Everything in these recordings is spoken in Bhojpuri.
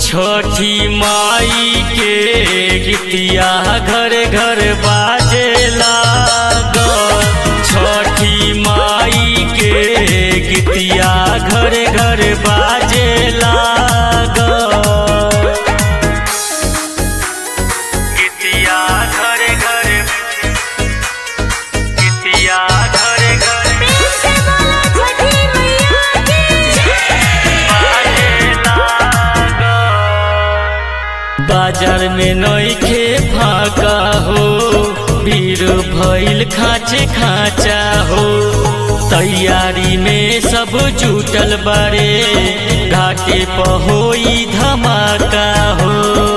छठी माई के गीतिया घर घर बाजे लागल छठी माई के गीतिया घर घर बाजे लागल गीतिया घर घर गीतिया घर घर प्रेम से बोलो छठी मैया की बाजार में नईखे फाका हो भीड़ भइल खाचे खाचा हो तैयारी में सब जुटल बारे घाटे पहोई धमाका हो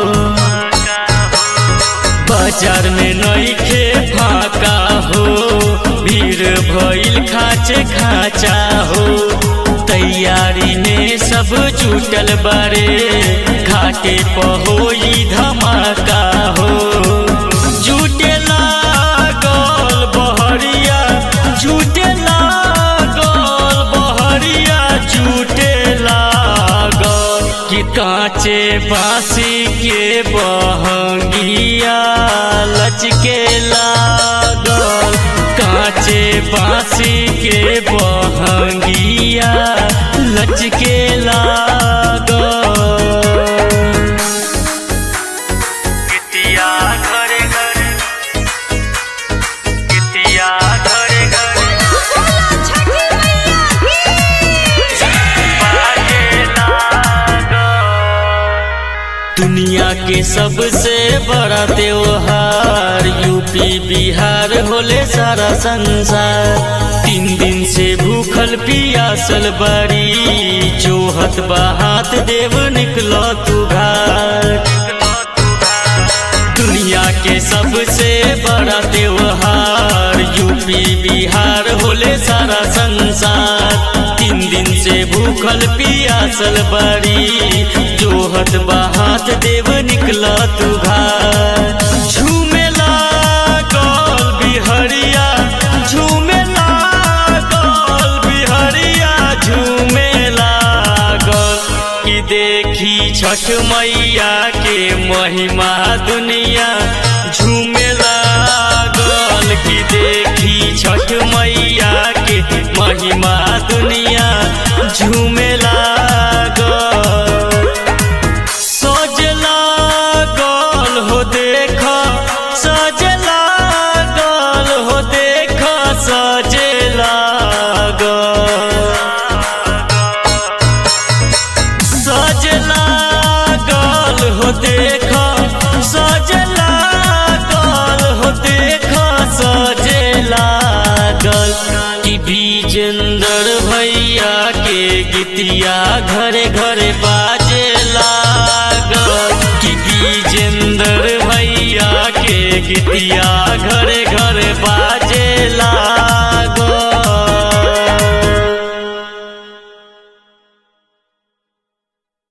बाजार में नईखे फाका हो भीड़ भइल खाचे खाचा हो तैयारी में सब जुटल बारे घाटे पहोई धमाका हो जुटे लागल बहरिया जुटे लागल बहरिया जुटे लागल कि कांचे बांसी के बहंगिया लचके लागल कांचे बांसी के बहंगिया लचके लागल कितिया घरे घरे कितिया घरे घरे बोलो छठी मैया की दुनिया के सबसे बड़ा त्योहार यूपी बिहार होले सारा संसार तीन दिन से भूखल पियासल बड़ी जोहत बहात देव निकलो तू घर दुनिया के सबसे बड़ा त्योहार यूपी बिहार होले सारा संसार तीन दिन से भूखल पियासल बड़ी जोहत बहात देव निकला तू घर झूमे लागल बिहरिया झूमे लागल बिहरिया झूमे लागल कि देखी छठ मैया के महिमा दुनिया झूमे लागल कि देखी छठ मैया के महिमा दुनिया झूमे लागल सज लागल हो देख सज लागल हो देख सज लागल सज लागल हो देख सज लागल हो देख सज लागल कि विजेंद्र भैया के गीतिया घरे घरे बाजे लागल कि विजेंद्र भैया के गीतिया घरे घरे बा